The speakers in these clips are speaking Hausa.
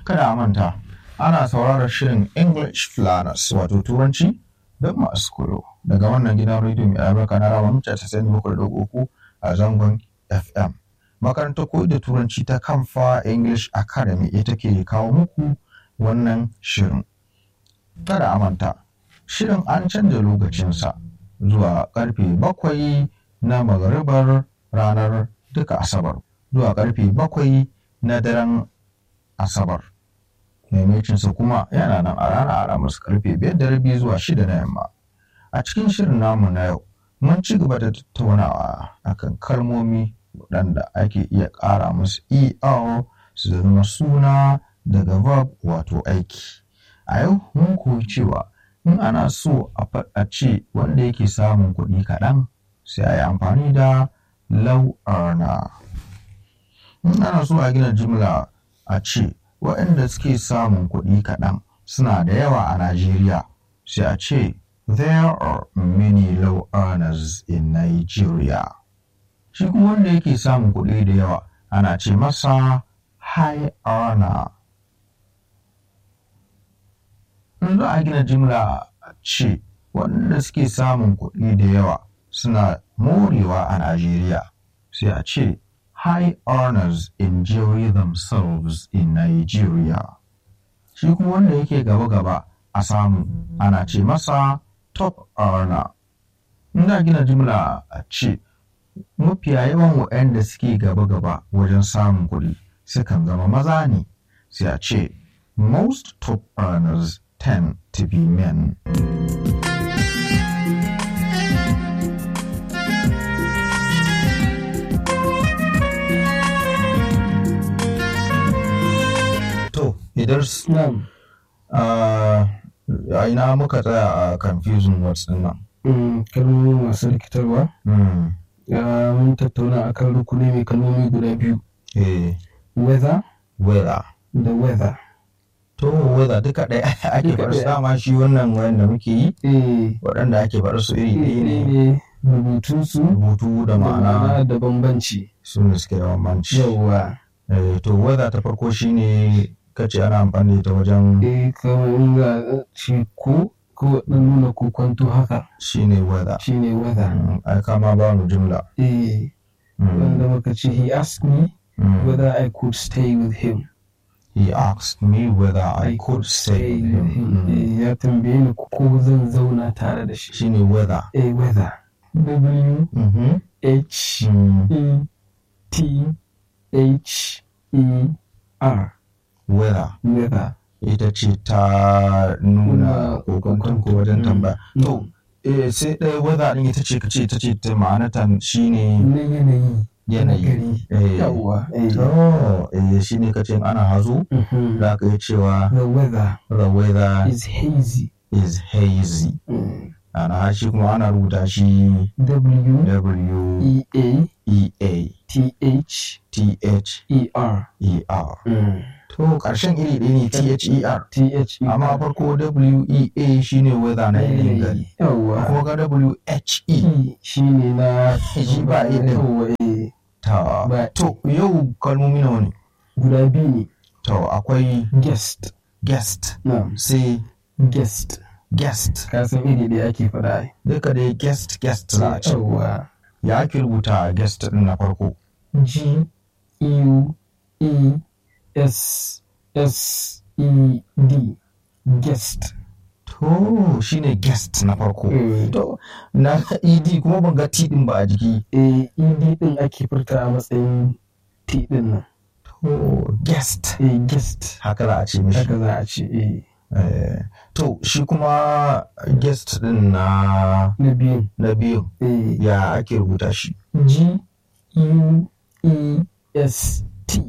kada a manta ana sauraron shirin English Planners wato Turanci don masu koyo daga wannan gidan rediyo mai albarka na rawa mita tasa'in bakwai da uku a zangon FM. Makarantar koyo da Turanci ta Kamfa English Academy ita ke kawo muku wannan shirin. Kada a manta, shirin an canza lokacinsa zuwa karfe bakwai na magaribar ranar duka Asabar zuwa karfe bakwai na daren Asabar. Maimacinsa kuma yana nan a ranar Alhamis karfe biyar da rabi zuwa shida na yamma. A cikin shirin namu na yau, mun ci gaba da tattaunawa akan kalmomi waɗanda ake iya ƙara musu ER su zama suna daga verb wato aiki. A yau mun koyi cewa in ana so a ce wanda yake samun kuɗi kaɗan sai a yi amfani da low earner. In ana so a gina jimla a ce waɗanda suke samun kuɗi kaɗan suna da yawa a Najeriya sai a ce there are many low earners in Nigeria. Shi kuma wanda yake samun kuɗi da yawa ana ce masa high earner. In za a gina jimla a ce waɗanda suke samun kuɗi da yawa suna morewa a Najeriya sai a ce high earners enjoy themselves in Nigeria. Shi kuma wanda yake gaba-gaba a samu ana ce masa top earner. Ina gina jimla a ce mafiya yawan waɗanda suke gaba-gaba wajen samun kuɗi sukan zama maza ne sai a ce most top earners tend to be men. Idar Na'am. a ina muka tsaya a confusing words din nan. Mm, kalmomi masu rikitarwa. Ya mun tattauna akan rukuni mai kalmomi guda biyu. Eh, Weather weather. da weather. To weather duka ɗaya ake Duka faɗa su ɗaya. dama shi wannan wanda muke yi Eh, waɗanda ake faɗa su iri ɗaya ne. ne rubutunsu Rubutu da da ma'ana ma'ana da bambanci. su ne suke da bambanci. Yawwa. Eh, to weather ta farko shine kace ana amfani da ita wajen Eh, kamar in za a ce ko ko ɗan nuna kokwanto haka shine weather. shine weather. Mm, Ai kama ba mu jumla. Eh, Mm, wanda muka ce he asked me mm. whether I could stay with him. He asked me whether I could stay with him. Mm. Eh, ya tambaye ni ko zan zauna tare da shi. Shine weather. A weather. W Mhm. H Mm. E T H E R. Weather. Weather. ita ce ta nuna Nuna kokonton ko wajen Mm. tambaya. Mm. To, eh, sai ɗaya weather ɗin ita ce ka ce ita ce ta ma'anata shine Na yanayi. yanayi. Gari. Eh, Yawwa. eh. To, eh, shine ka ce in ana hazo Mhm. za ka yi cewa The weather the weather is hazy. is hazy. Mm. Ana shi kuma ana rubuta shi W W E A E A T H T H E R. E R. Mm. To, ƙarshen iri ɗaya ne T H E R. T H E R. Amma farko W E A shine weather na yanayin gari. Yawwa. Kuma ga W H E E shi ne na Shi ba E ɗin. Yawwa, eh. ta. Ba- To, yau kalmomi nawa ne? Guda biyu ne. To, akwai Guest. guest, Na'am. sai Guest. guest. Ka san iri da ake faɗa ai. Duka dai guest, guest za a ce. Yawwa. Ya ake rubuta guest ɗin na farko? G U E S S E D. Guest. To, shine guest na farko. Mm. To, na ga ED kuma ban ga T ɗin ba a jiki. E D din ake furta a matsayin T din nan. To, guest. E guest. Haka za a ce mishi. Haka za a ce eh. Eh, To, shi kuma guest ɗin na Na biyu. na biyu E ya ake rubuta shi? G U E S T.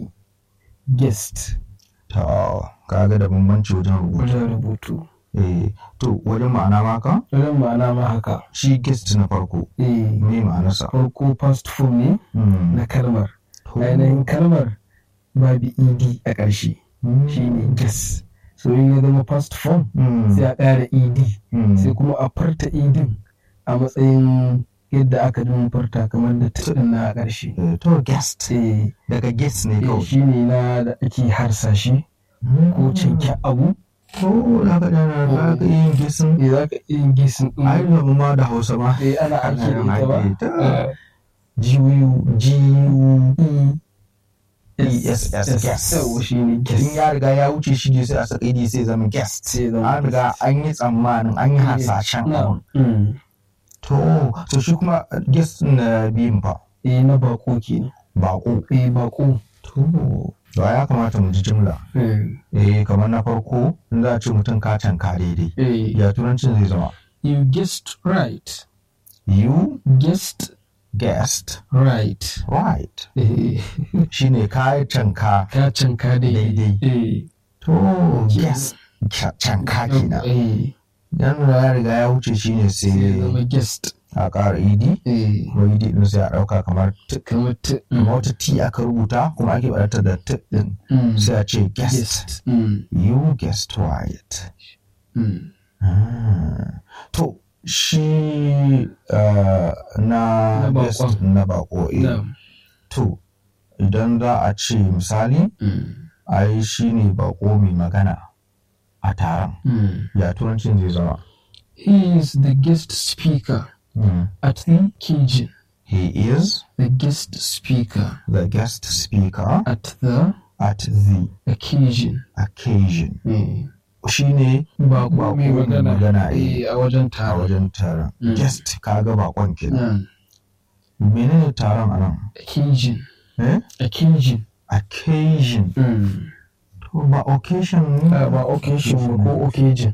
Guest. Ta, kaga da bambanci wajen rubutu. Wajen rubutu. Eh, to, wajen ma'ana maka? Wajen ma'ana ma haka. Shi guest na farko. E Me ma'anarsa? farko past form ne Hmm. na kalmar. To, ainihin kalmar babu ed a ƙarshe shi ne guess so in ya zama past form hmm, sai a ƙara ed hmm. sai kuma a farta edin a matsayin yadda aka jin farta kamar da tudin na a ƙarshe Eh, To, guest. eh Daga guest ne eh, kawai. shi ne na da ake harsa shi ko canke abu ko za ka dana za ka yin gisin ne za ka iya yin gisin ɗin ai da mu ma da hausa ma eh ana aiki da ita ba Ana aiki da ita. Eh, G-U G-U E ESS, S guest. yawa shi ne in guest ya riga ya wuce shi ne sai a saka idi sai zama guest sai zama an riga an yi tsammanin an yi hasashen na abun mm. to to shi kuma guest na biyun fa eh na bako kenan bako eh bako to to ya kamata mu ji jimla eh eh kamar na farko in za a ce mutum ka canka daidai eh ya turancin zai zama you guessed right you guessed guessed right right eh shine ka canka ka canka daidai Daidai. eh to guest ca- canka kenan eh yan da ya riga ya wuce shine sai sai zama guest a ƙara idi eh ko idi din sai a ɗauka kamar t kamar ta kamar wata t aka rubuta kuma ake ɓarata da t din mm. sai a ce guest guest mm. you guessed right Mm. Ah. to shi uh, na Na guest baƙon. na bako eh. na to idan za a ce misali mm. ai shi ne bako mai magana a taron Mm. ya turancin zai zama he is the guest speaker Mm. at the Cajun he is the guest speaker the guest speaker at the at the occasion occasion eh. shi ne bako Bako mai mai magana magana, eh. eh, a wajen a taron wajen taron Mm. guest kaga bakon kenan Mm. menene taron anan occasion eh occasion occasion mm. to ba occasion ne Ah, ba occasion ba ko occasion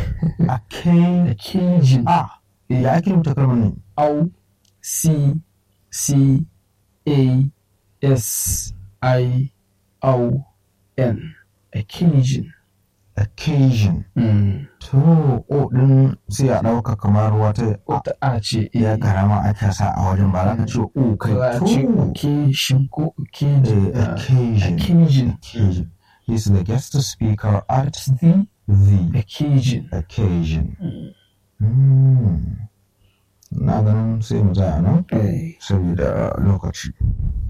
occasion occasion ah ya ake rubuta kalmar ne au c c a s i o n occasion occasion mm. to o din sai a ɗauka kamar wata wata a ce ya eh. karama ake sa a wajen ba za ka ce o kai za a ce to occasion ko occasion Eh, ah, occasion occasion occasion he's the guest speaker at at the the occasion occasion Mm. Hmm. na ganin sai mu tsaya nan eh. saboda lokaci